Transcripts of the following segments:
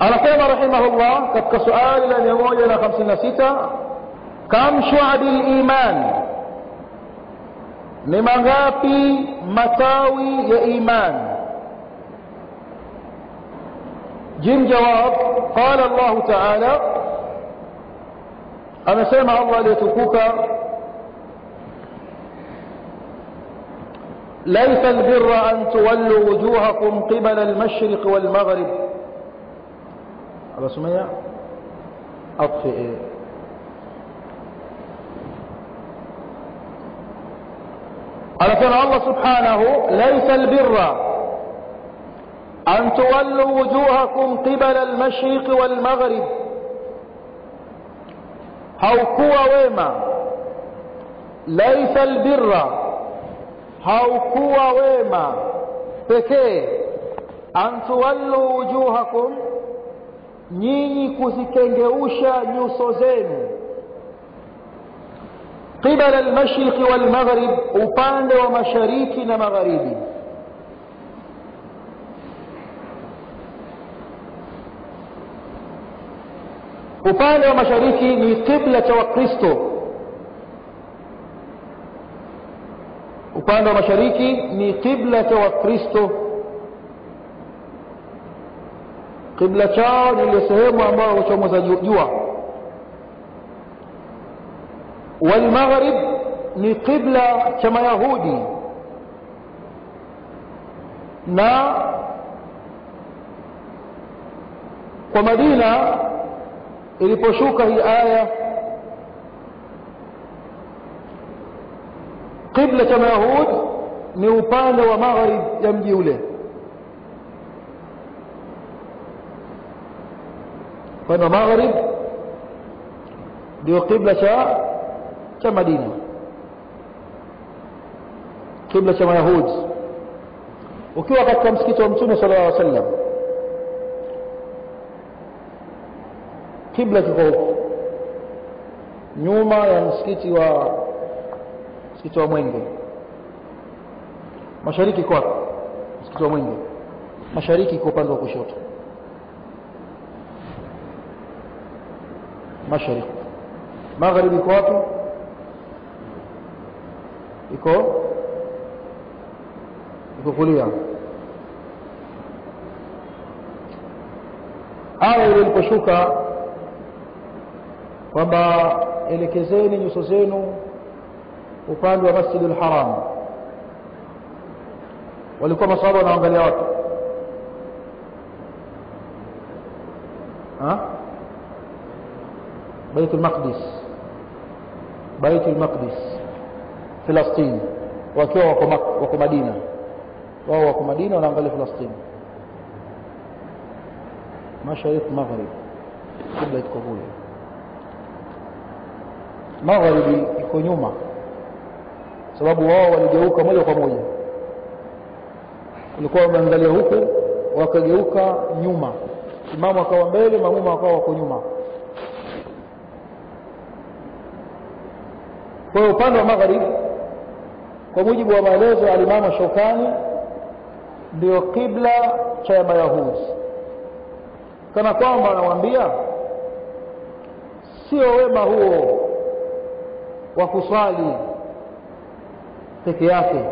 anasema rahimahullah katika suali la 156 kam shu'abi liman ni mangapi matawi ya iman jim jawab qala Allah ta'ala amesema Allah aliyetukuka ليس البر أن تولوا وجوهكم قبل المشرق والمغرب أبا سمية أطفئ على كان الله سبحانه ليس البر أن تولوا وجوهكم قبل المشرق والمغرب haukuwa wema laisa albirra haukuwa wema pekee an tuwallu wujuhakum nyinyi kuzikengeusha nyuso zenu qibala almashriqi walmaghrib upande wa mashariki na magharibi upande wa mashariki ni kibla cha wakristo upande wa mashariki ni kibla cha wakristo kibla chao ni ile sehemu ambayo huchomoza jua walmaghrib ni kibla cha mayahudi na kwa madina iliposhuka hii aya qibla cha mayahud ni upande wa magharib ya mji ule upande wa magharib ndio qibla cha cha madina qibla cha mayahud ukiwa katika msikiti wa mtume sallallahu alaihi wasallam kibla kiko huko nyuma ya msikiti wa msikiti wa Mwenge mashariki iko wapi msikiti wa Mwenge mashariki iko upande wa kushoto mashariki magharibi iko wapi iko iko kulia aya ile iliposhuka kwamba elekezeni nyuso zenu upande wa Masjidul Haram walikuwa masahaba wanaangalia wapi ha Baitul Maqdis Baitul Maqdis Palestina wakiwa wako wako Madina wao wako Madina wanaangalia Palestina mashariki maghrib kibla iko kule magharibi iko nyuma sababu wao waligeuka moja kwa moja walikuwa wameangalia huku wakageuka nyuma imamu akawa mbele mamuma wakawa wako nyuma kwa hiyo upande wa magharibi kwa mujibu wa maelezo ya alimamu Shaukani ndio kibla cha Mayahudi kana kwamba anamwambia sio wema huo wa kuswali peke yake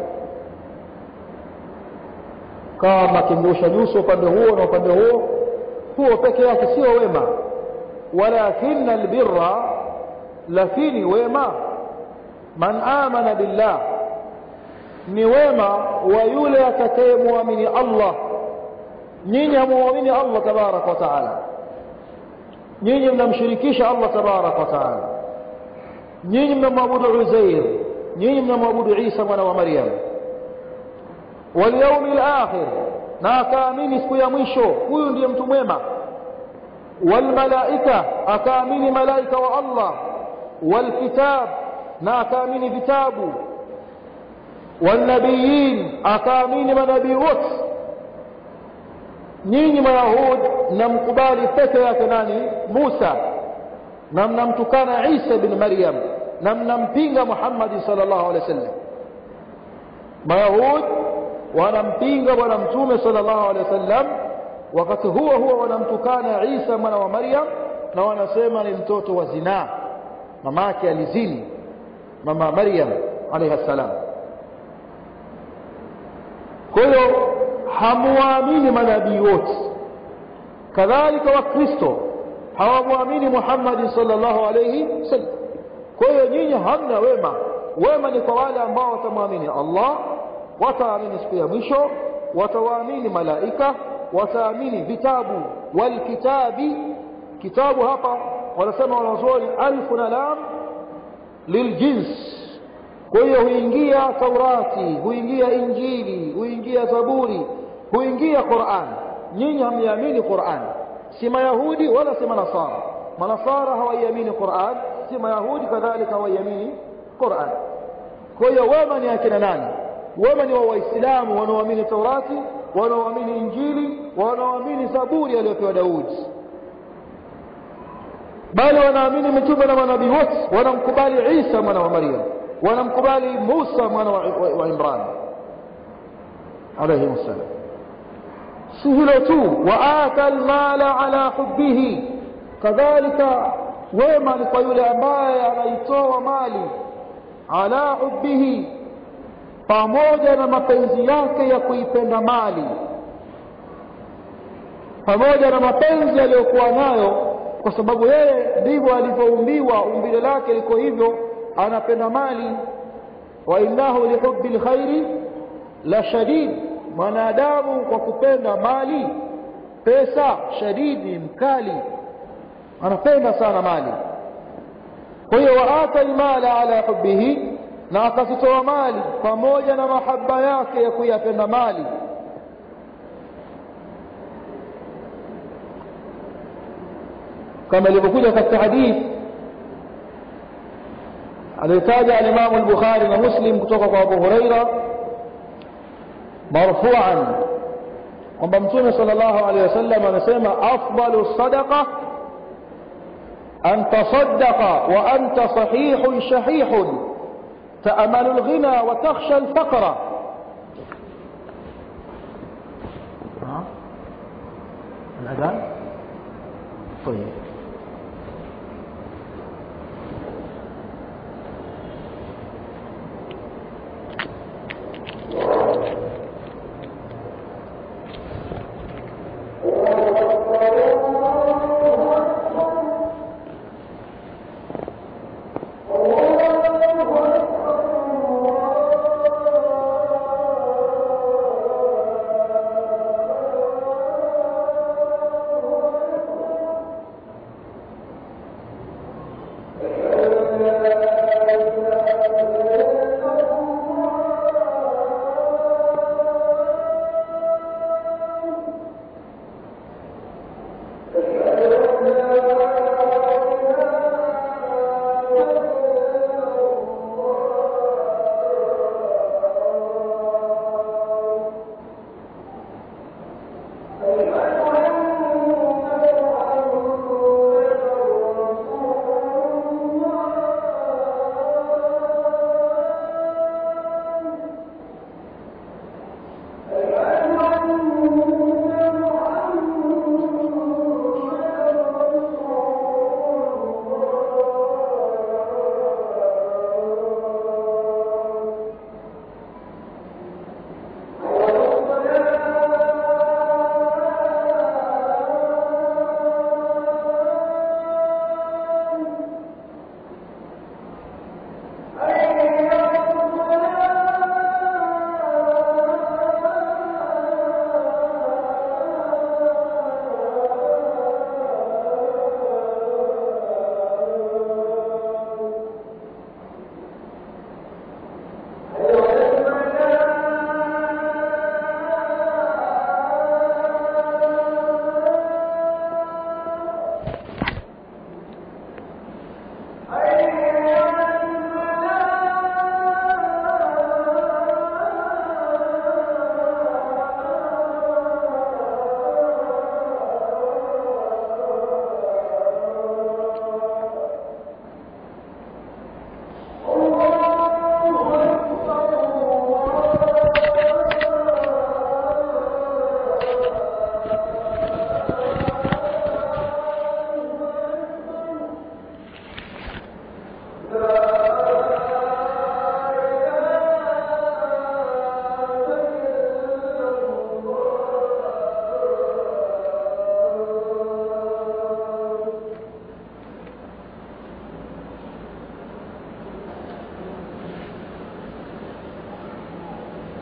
kama kingusha nyuso upande huo na upande huo huo peke yake sio wema walakin albirra lakini wema man amana billah ni wema wa yule atakayemwamini Allah nyinyi hamuamini Allah tabarak wa taala nyinyi mnamshirikisha Allah tabarak wa taala nyinyi mnamwabudu Uzair nyinyi mnamwabudu Isa mwana wa Maryam wal yawmil akhir na akaamini siku ya mwisho huyu ndiye mtu mwema wal malaika akaamini malaika wa Allah wal kitab na akaamini vitabu wal nabiyin akaamini manabii wote nyinyi mayahudi mnamkubali peke yake nani Musa na mnamtukana Isa bin Maryam na mnampinga Muhammad sallallahu alaihi wasallam mayahudi wanampinga bwana mtume sallallahu alaihi wasallam wakati huo huo wanamtukana Isa mwana wa Maryam na wanasema ni mtoto wa zinaa mamake alizini mama Maryam alayha salam kwa hiyo hamuamini manabii wote kadhalika wakristo hawamwamini Muhammad sallallahu alayhi wasallam kwa hiyo nyinyi hamna wema wema ni kwa wale ambao watamwamini Allah wataamini siku ya mwisho watawaamini malaika wataamini vitabu walkitabi kitabu hapa wanasema wanazuoni alfu na lam liljins kwa hiyo huingia taurati huingia injili huingia zaburi huingia quran nyinyi hamniamini quran si mayahudi wala si manasara manasara hawaiamini quran si mayahudi kadhalika hawaiamini quran kwa hiyo wema ni akina nani wema ni wa waislamu wanaoamini taurati wanaoamini injili wanaoamini zaburi aliyopewa daudi bali wanaamini mitume na manabii wote wanamkubali isa mwana wa maryam wanamkubali musa mwana wa, wa, wa imran alayhi salam si hilo tu waata almala ala hubbihi kadhalika wema ni kwa yule ambaye anaitoa mali ala hubbihi pamoja na mapenzi yake ya kuipenda mali pamoja na mapenzi aliyokuwa nayo kwa sababu yeye ndivyo alivyoumbiwa umbile lake liko hivyo anapenda mali wa innahu lihubbi lkhairi la shadid mwanadamu kwa kupenda mali pesa shadidi mkali anapenda sana mali kwa hiyo waata almala ala hubbihi na akazitoa mali pamoja na mahaba yake ya kuyapenda mali kama ilivyokuja katika hadithi aliyotaja alimamu al-Bukhari na Muslim kutoka kwa Abu Huraira marfu'an kwamba Mtume sallallahu alaihi wasallam anasema afdalu sadaqa an tasaddaqa wa anta sahihun shahihun ta'amalu al-ghina wa takhsha al-faqra الأذان طيب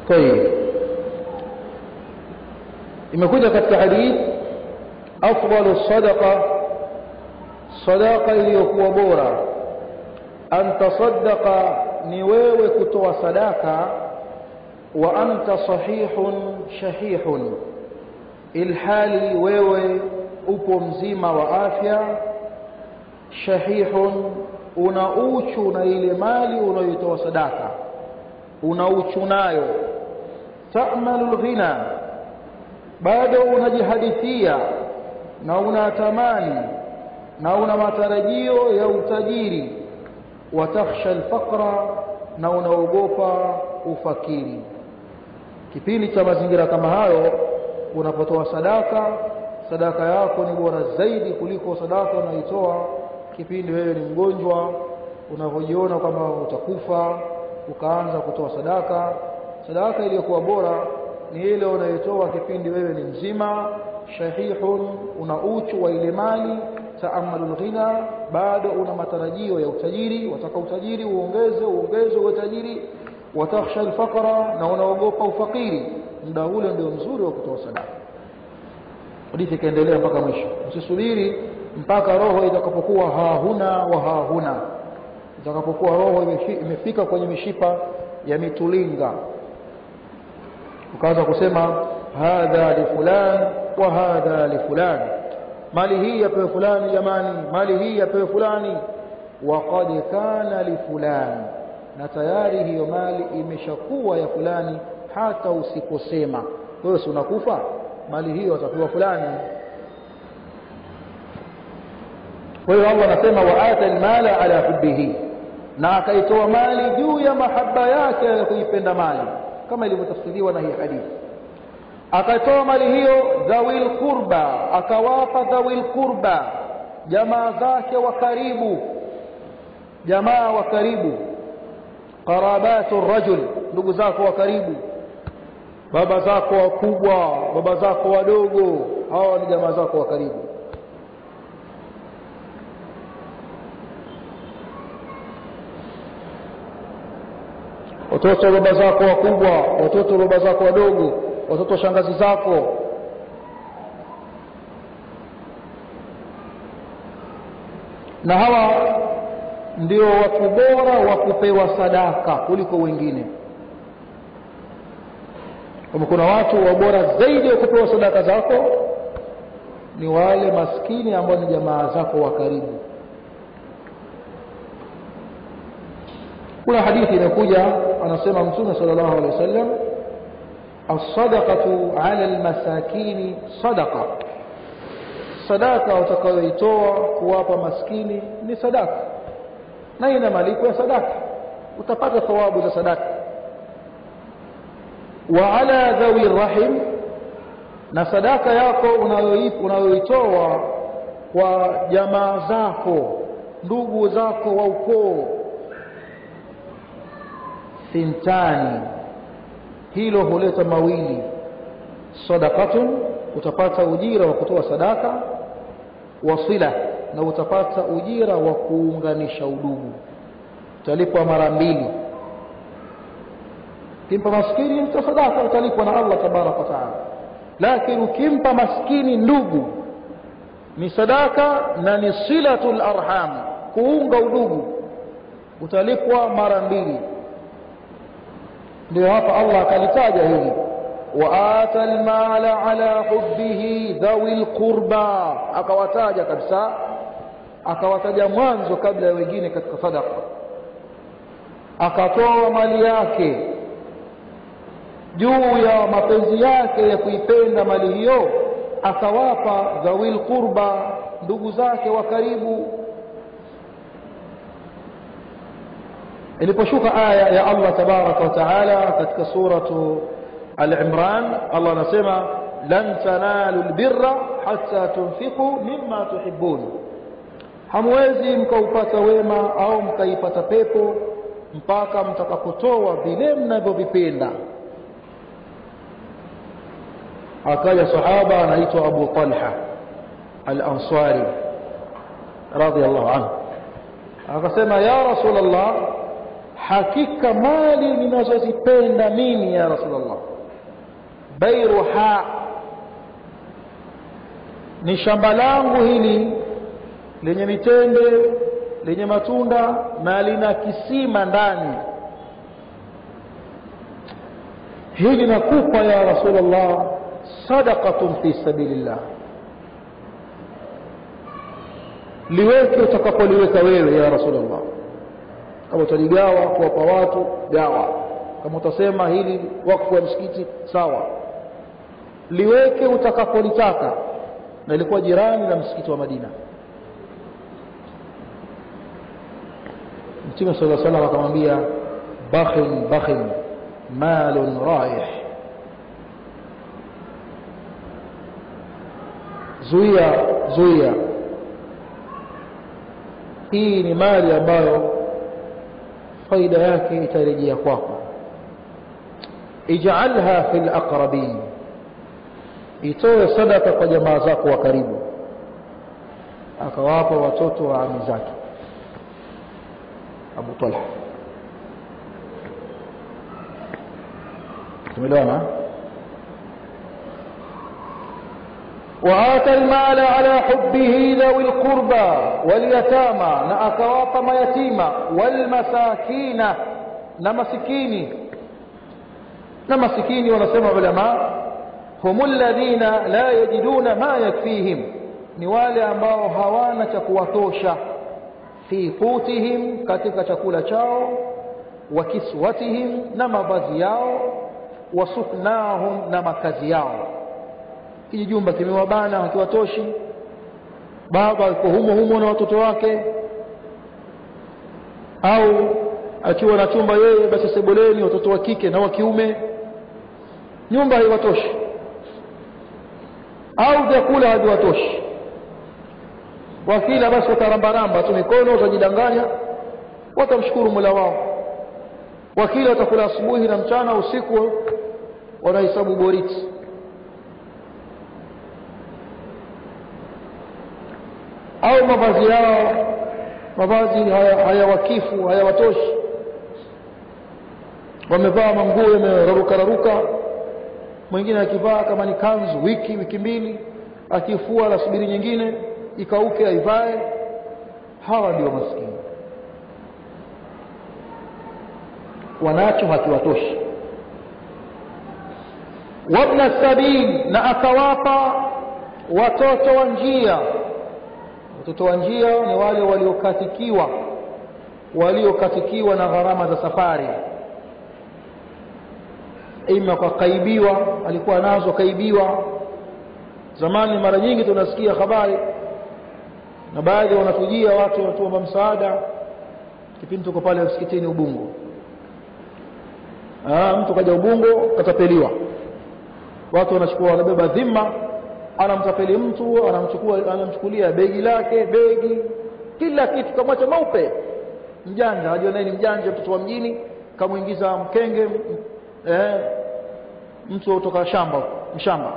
طيب imekuja katika hadith afdalu sadaqa sadaqa iliyokuwa bora an tasaddaqa ni wewe kutoa sadaka wa anta sahihun shahihun ilhali wewe upo mzima wa afya shahihun una uchu na ile mali unayoitoa sadaka una uchu nayo ta'malu ghina bado unajihadithia na unatamani na una matarajio ya utajiri watakhsha alfaqra na unaogopa ufakiri kipindi cha mazingira kama hayo unapotoa sadaka sadaka yako ni bora zaidi kuliko sadaka unaitoa kipindi wewe ni mgonjwa unavyojiona kwamba utakufa ukaanza kutoa sadaka sadaka iliyokuwa bora ni ile unayotoa kipindi wewe ni mzima shahihun una uchu wa ile mali taamalul ghina bado una matarajio ya utajiri wataka utajiri uongeze uongeze uwe tajiri watakhsha alfaqra na unaogopa ufakiri muda ule ndio mzuri wa kutoa sadaka hadithi ikaendelea mpaka mwisho usisubiri mpaka roho itakapokuwa hahuna wa hahuna itakapokuwa roho imefika kwenye mishipa ya mitulinga ukaanza kusema hadha li fulan wa hadha li fulan mali hii yapewe fulani jamani mali hii yapewe fulani waqad kana li fulani na tayari hiyo mali imeshakuwa ya fulani hata usiposema wewe si unakufa mali hiyo atapewa fulani kwa hiyo Allah anasema waata almala ala hubbihi na akaitoa mali juu ya mahaba yake ya kuipenda mali kama ilivyotafsiriwa na hii hadithi akatoa mali hiyo dhawil qurba akawapa dhawil qurba jamaa zake wa karibu jamaa wa karibu qarabatu rajul ndugu zako wa karibu baba zako wakubwa baba zako wadogo hawa ni jamaa zako wa karibu watoto baba zako wakubwa watoto baba zako wadogo watoto shangazi zako na hawa ndio watu bora wa kupewa sadaka kuliko wengine kama kuna watu wa bora zaidi wa kupewa sadaka zako ni wale maskini ambao ni jamaa zako wa karibu kuna hadithi inakuja anasema mtume sallallahu alaihi wasallam as-sadaqatu 'ala al-masakin sadaqa sadaka utakayoitoa kuwapa maskini ni sadaka na ina malipo ya sadaka utapata thawabu za sadaka wa ala dhawi rahim na sadaka yako unayoitoa kwa jamaa zako ndugu zako wa ukoo thintani hilo huleta mawili sadaqatun utapata ujira wa kutoa sadaka wasila na utapata ujira wa kuunganisha udugu utalipwa mara mbili kimpa maskini mta sadaka utalipwa na Allah tabaraka wa taala lakini ukimpa maskini ndugu ni sadaka na ni silatul arham kuunga udugu utalipwa mara mbili ndio hapa Allah akalitaja hili waata almala ala hubbihi dhawil qurba akawataja kabisa akawataja mwanzo kabla ya wengine katika sadaqa akatoa mali yake juu ya mapenzi yake ya kuipenda mali hiyo akawapa dhawil qurba ndugu zake wa karibu iliposhuka aya ya Allah tabaraka wa taala katika suratu al-Imran Allah anasema lan tanalu albirra hatta tunfiqu mimma tuhibbun hamwezi mkaupata wema au mkaipata pepo mpaka mtakapotoa vile mnavyovipenda akaja sahaba anaitwa Abu Talha al-Ansari radiyallahu anhu akasema ya rasulullah hakika mali ninazozipenda mimi ya rasulullah bairuha ni shamba langu hili lenye mitende lenye matunda na lina kisima ndani hili nakupa ya rasulullah sadaqatun fi sabilillah liweke utakapoliweka wewe ya rasulullah kama utaligawa kuwapa watu gawa kama utasema hili wakfu wa msikiti sawa liweke utakapolitaka na ilikuwa jirani na msikiti wa Madina Mtume صلى الله عليه وسلم akamwambia bakhin bakhin malun raih zuia zuia hii ni mali ambayo faida yake itarejea kwako ij'alha fil aqrabin itoe sadaka kwa jamaa zako wa karibu akawapa watoto wa ami zake Abu Talha tumeelewana وآتى المال على حبه ذوي القربى واليتامى na akawapa mayatima والمساكين na masikini na masikini wanasema ulama هم الذين لا يجدون ما يكفيهم ni wale ambao hawana cha kuwatosha fi qutihim katika chakula chao wa kiswatihim na mavazi yao wa suknahum na makazi yao kijumba kimewabana hakiwatoshi baba yuko humo humo na watoto wake au akiwa na chumba yeye basi sebuleni watoto wa kike na wa kiume nyumba haiwatoshi au vyakula haviwatoshi wakila basi watarambaramba tu mikono watajidanganya watamshukuru Mola wao wakila watakula asubuhi na mchana usiku wanahesabu boriti au mavazi yao mavazi hayawakifu haya hayawatoshi wamevaa manguo yameraruka raruka mwingine akivaa kama ni kanzu wiki wiki mbili akifua anasubiri nyingine ikauke aivae hawa ndio maskini wanacho hakiwatoshi wabna sabil na akawapa watoto wa njia watoto wa njia ni wale waliokatikiwa waliokatikiwa na gharama za safari ima kwa kaibiwa alikuwa nazo kaibiwa zamani mara nyingi tunasikia habari na baadhi wanatujia watu watuomba msaada kipindi tuko pale msikitini Ubungo ah mtu kaja Ubungo katapeliwa watu wanachukua wanabeba dhima anamtapeli mtu anamchukua anamchukulia begi lake begi kila kitu kamwacha maupe mjanja ajua naye ni mjanja mtoto wa mjini kamuingiza mkenge eh, mtu kutoka shamba mshamba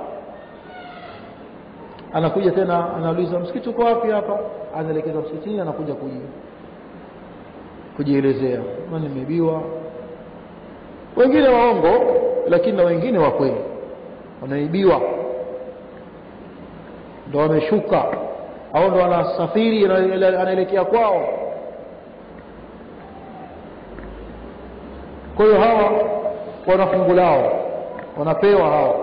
anakuja tena anauliza msikiti uko wapi hapa anaelekeza msikitini anakuja kuji kujielezea mimi nimeibiwa wengine waongo lakini na wengine wa kweli wanaibiwa ndo wameshuka au ndo wanasafiri anaelekea kwao kwa hiyo hawa wana fungu lao wanapewa hawa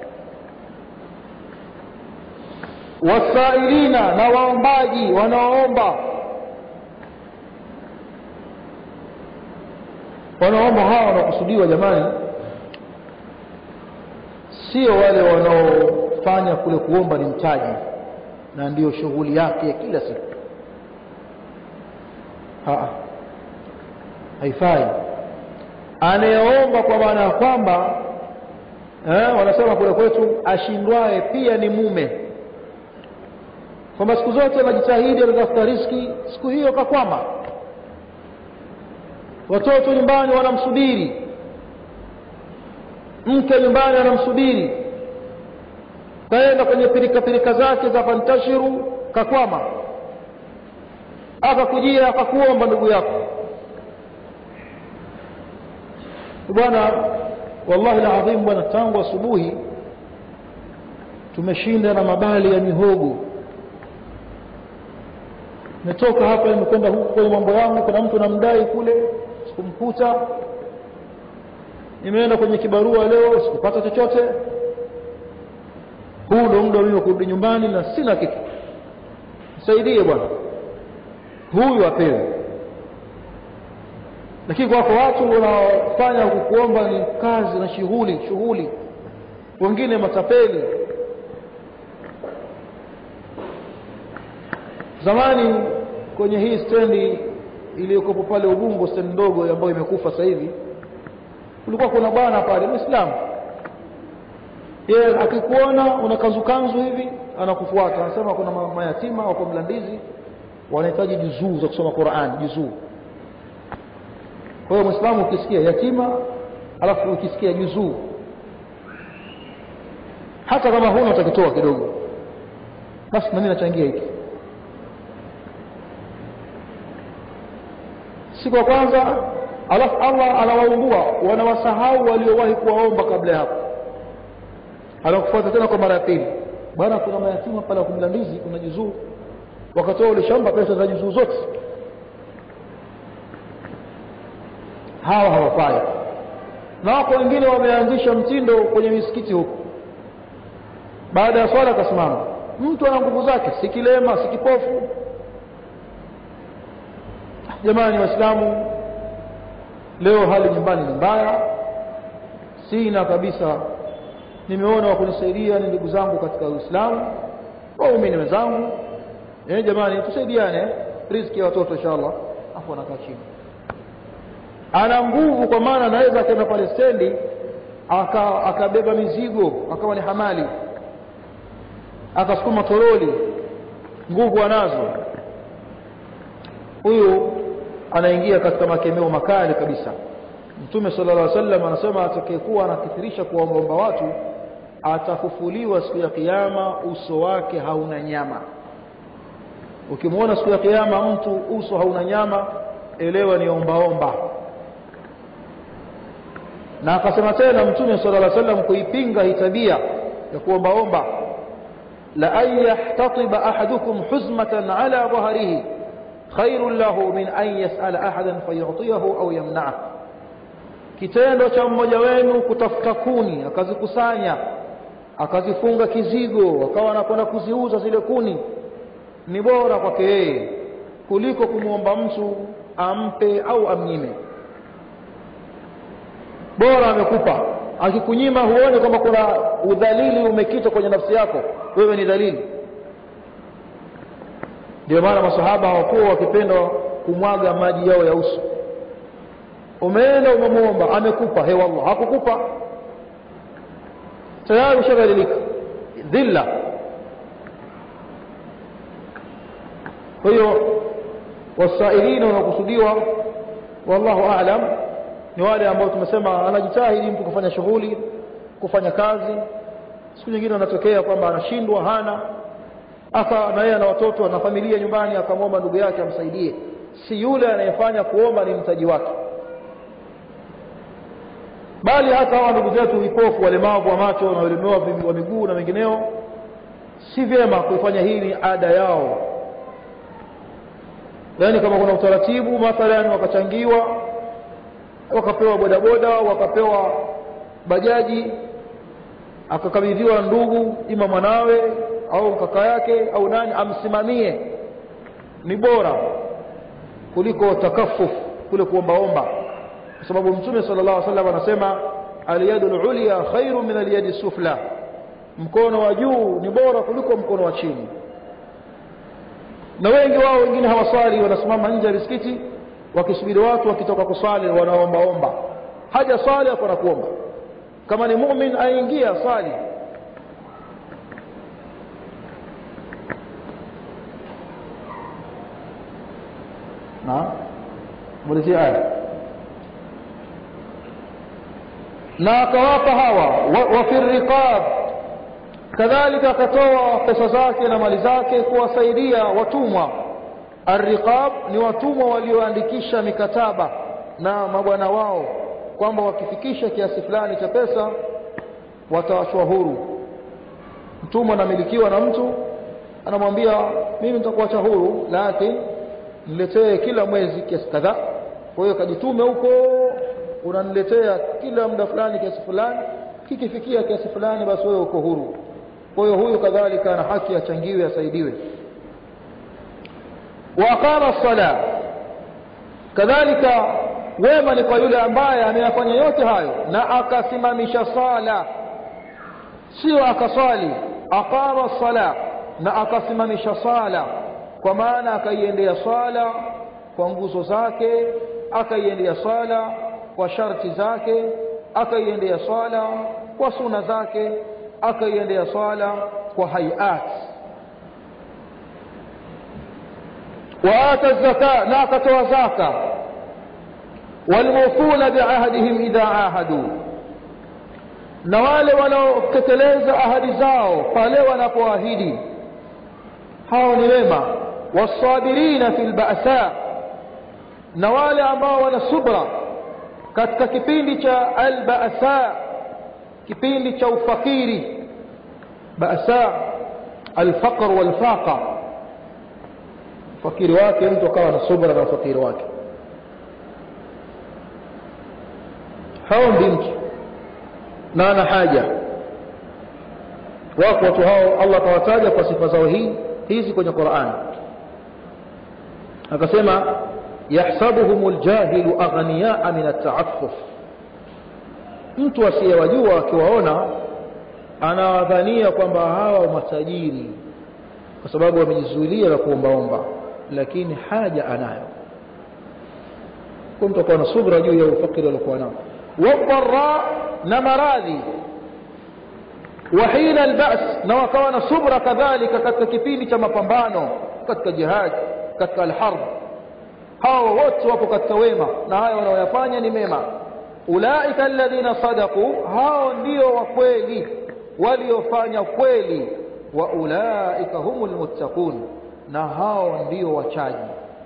wasailina na waombaji wanaoomba wanaomba hawa wanakusudiwa jamani sio wale wanaofanya kule kuomba ni mtaji na ndiyo shughuli yake ya kila siku Haa. haifai anayeomba kwa maana ya kwamba eh, wanasema kule kwetu ashindwaye pia ni mume kwamba siku zote anajitahidi anatafuta riski siku hiyo kakwama watoto nyumbani wanamsubiri mke nyumbani anamsubiri kaenda kwenye pirika pirika zake za fantashiru kakwama akakujia akakuomba ndugu yako bwana wallahi alazim bwana tangu asubuhi tumeshinda na mabali ya mihogo nimetoka hapa nimekwenda huku kwenye mambo yangu kuna mtu namdai kule sikumkuta nimeenda kwenye kibarua leo sikupata chochote huu ndo muda mimi kurudi nyumbani na sina kitu nisaidie bwana huyu apewe lakini kwako watu wanaofanya kukuomba ni kazi na shughuli shughuli wengine matapeli zamani kwenye hii stendi iliyokopo pale Ubungo stendi ndogo ambayo imekufa sasa hivi kulikuwa kuna bwana pale Muislamu yeye akikuona una kanzu hivi anakufuata anasema kuna mayatima wako Mlandizi wanahitaji juzuu za kusoma Qur'an juzuu kwa hiyo Muislamu ukisikia yatima alafu ukisikia juzuu hata kama huna utakitoa kidogo basi na mimi nachangia hiki siku ya kwanza alafu Allah anawaumbua wanawasahau waliowahi kuwaomba kabla ya hapo anakufuata tena kwa mara ya pili bwana kuna mayatima pale kumlandizi kuna juzuu wakatoa ule shamba pesa za juzuu zote hawa hawafai na wako wengine wameanzisha mtindo kwenye misikiti huku baada ya swala akasimama mtu ana nguvu zake si kilema si kipofu jamani waislamu leo hali nyumbani ni mbaya sina kabisa nimeona wa kunisaidia ni ndugu zangu katika uislamu waumini wenzangu eh jamani tusaidiane riziki ya watoto inshallah afu anakaa chini ana nguvu kwa maana anaweza akaenda pale stendi aka akabeba mizigo akawa ni hamali akasukuma toroli nguvu anazo huyu anaingia katika makemeo makali kabisa mtume sallallahu alaihi wasallam anasema atakayekuwa anakithirisha kuwaombaomba watu atafufuliwa siku ya kiyama uso wake hauna nyama ukimwona siku ya kiyama mtu uso hauna nyama elewa ni ombaomba na akasema tena mtume sallallahu alaihi wasallam kuipinga hii tabia ya kuombaomba la an yahtatiba ahadukum huzmatan ala dhahrihi khairun lahu min an yas'ala ahadan fayu'tiyahu au yamna'ah kitendo cha mmoja wenu kutafuta kuni akazikusanya akazifunga kizigo akawa anakwenda kuziuza zile kuni ni bora kwake yeye kuliko kumwomba mtu ampe au amnyime bora amekupa akikunyima huone kwamba kuna udhalili umekita kwenye nafsi yako wewe ni dhalili ndio maana masahaba hawakuwa wakipenda kumwaga maji yao ya uso umeenda umemwomba amekupa he wallah hakukupa tayari ushadhalilika dhilla kwa hiyo wasailina wanaokusudiwa wallahu aalam ni wale ambao tumesema anajitahidi mtu kufanya shughuli kufanya kazi siku nyingine anatokea kwamba anashindwa hana aka na yeye ana watoto na familia nyumbani akamwomba ndugu yake amsaidie si yule anayefanya kuomba ni mtaji wake bali hata hawa ndugu zetu vipofu walemavu wa macho na walemewa wa miguu na wengineo si vyema kuifanya hii ni ada yao yaani kama kuna utaratibu mathalan wakachangiwa wakapewa bodaboda wakapewa bajaji akakabidhiwa ndugu ima mwanawe au kaka yake au nani amsimamie ni bora kuliko takafuf kule kuombaomba kwa sababu mtume sallallahu alaihi wasallam anasema alyadul ulya khairu min alyadi sufla mkono wa juu ni bora kuliko mkono wa chini na wengi wao wengine hawaswali wanasimama nje ya misikiti wakisubiri watu wakitoka kuswali wanaombaomba haja swali hapo na kuomba kama ni mumin aingia swali na mulizia aya na akawapa hawa wa, wa fi riqab kadhalika akatoa pesa zake na mali zake kuwasaidia watumwa arriqab ni watumwa walioandikisha mikataba na mabwana wao kwamba wakifikisha kiasi fulani cha pesa wataachwa huru mtumwa anamilikiwa na mtu anamwambia mimi nitakuacha huru lakini niletee kila mwezi kiasi kadhaa kwa hiyo kajitume huko unaniletea kila muda fulani kiasi fulani kikifikia kiasi fulani basi wewe uko huru kwa hiyo huyu kadhalika ana haki achangiwe asaidiwe wa aqama sala kadhalika wema ni kwa yule ambaye ameyafanya yote hayo na akasimamisha sala sio akaswali aqama sala na akasimamisha sala kwa maana akaiendea swala kwa nguzo zake akaiendea swala kwa sharti zake akaiendea swala kwa suna zake akaiendea swala kwa hayat waata zaka na akatoa zaka walmufuna biahdihim idha ahadu na wale wanaotekeleza ahadi zao pale wanapoahidi hao ni wema wasabirina fil ba'sa na wale ambao wana subra katika kipindi cha alba'sa kipindi cha ufakiri ba'sa alfaqr walfaqa fakiri wake mtu akawa na subra na ufakiri wake hao ndi mtu na ana haja wako watu hao Allah kawataja kwa sifa zao hii hizi kwenye Qur'an akasema yahsabuhum aljahilu aghniyaa min at'affuf mtu asiyewajua akiwaona anawadhania kwamba hawa matajiri kwa sababu wamejizuilia na kuombaomba lakini haja anayo kwa mtu akawa na subra juu ya ufakiri aliokuwa nao wadhara na maradhi وحين البأس na wakawa na subra kadhalika katika kipindi cha mapambano katika jihad katika alharb hao wote wapo katika wema na haya wanaoyafanya ni mema ulaika alladhina sadaqu hao ndio wa kweli waliofanya kweli wa ulaika humul muttaqun na hao ndio wachaji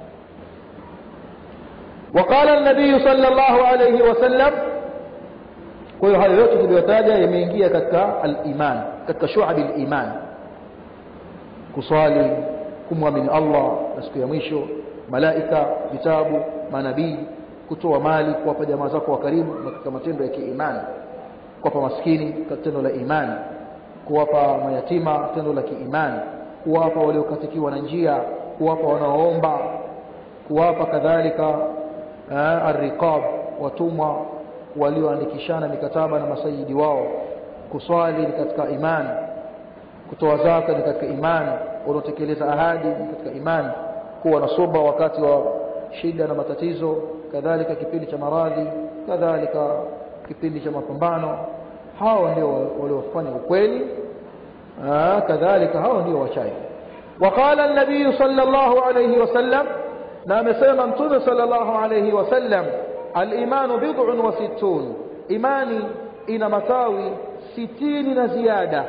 وقال النبي صلى الله عليه وسلم kwa hiyo hayo yote tuliyotaja yameingia katika al-iman katika shu'abi al-iman kuswali kumwamini Allah na siku ya mwisho malaika vitabu manabii kutoa mali kuwapa jamaa zako wa karibu na katika matendo ya kiimani kuwapa maskini katika tendo la imani kuwapa mayatima tendo la kiimani kuwapa waliokatikiwa na njia kuwapa wanaoomba kuwapa kadhalika arriqab watumwa walioandikishana mikataba na masayidi wao kuswali ni katika imani kutoa zaka ni katika imani wanaotekeleza ahadi ni katika imani kuwa na soba wakati wa shida na matatizo kadhalika kipindi cha maradhi kadhalika kipindi cha mapambano hao ndio waliofanya ukweli kadhalika hao ndio wachaji وقال النبي صلى الله عليه وسلم na amesema mtume sallallahu alayhi wasallam al-imanu bid'un wa sittun imani ina matawi sitini na ziada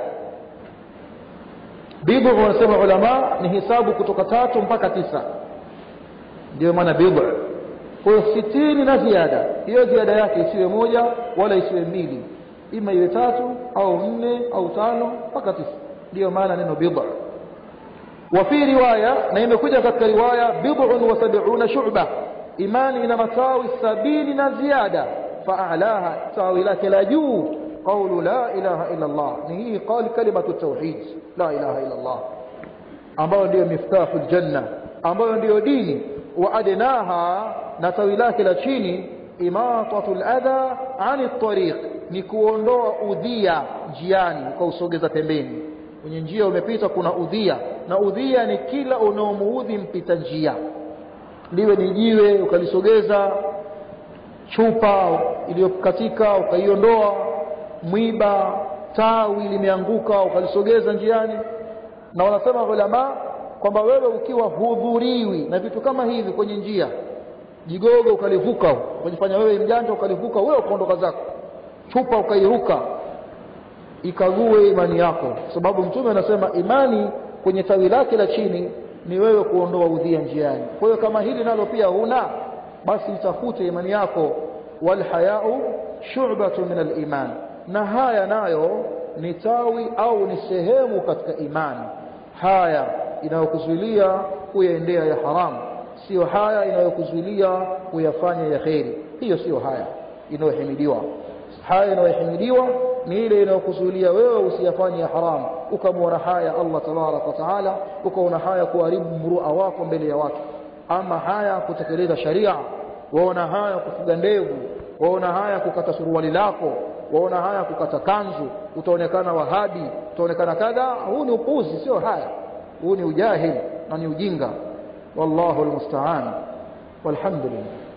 bid'u wanasema ulama ni hisabu kutoka tatu mpaka tisa ndio maana bid'u kwa hiyo sitini na ziada hiyo ziada yake isiwe moja wala isiwe mbili ima iwe tatu au nne au tano mpaka tisa ndio maana neno bid'u وفي رواية نيمة كجا كتك رواية بضع وسبعون شعبة إيمان إنما تاوي السبيل زيادة فأعلاها تاوي لك لا جو قول لا إله إلا الله نهي قال كلمة التوحيد لا إله إلا الله ambayo ndio miftahu aljanna ambayo ndio dini waadnaha na tawi lake la chini imatatu aladha ani tariq ni kuondoa udhia njiani ukausogeza pembeni kwenye njia umepita kuna udhia na udhia ni kila unaomuudhi mpita njia liwe ni jiwe ukalisogeza chupa iliyokatika ukaiondoa mwiba tawi limeanguka ukalisogeza njiani na wanasema ulama kwamba wewe ukiwa hudhuriwi na vitu kama hivi kwenye njia jigogo ukalivuka ukajifanya wewe mjanja ukalivuka wewe ukaondoka zako chupa ukairuka ikague imani yako sababu mtume anasema imani kwenye tawi lake la chini ni wewe kuondoa udhia njiani kwa hiyo kama hili nalo pia huna basi itafute imani yako walhayau shu'batun min aliman na haya nayo ni tawi au ni sehemu katika imani haya inayokuzuilia kuyaendea ya haramu sio haya inayokuzuilia kuyafanya ya kheri hiyo sio haya inayohimidiwa haya inayohimidiwa ni ile inayokuzuilia wewe usiyafanye ya haramu ukamwona haya Allah tabarak wa taala ukaona haya kuharibu mrua wako mbele ya watu ama haya kutekeleza sharia waona haya kufuga ndevu waona haya kukata suruali lako waona haya kukata kanzu utaonekana wahabi utaonekana kadha huu ni upuzi sio haya huu ni ujahil na ni ujinga wallahu almusta'an walhamdulillah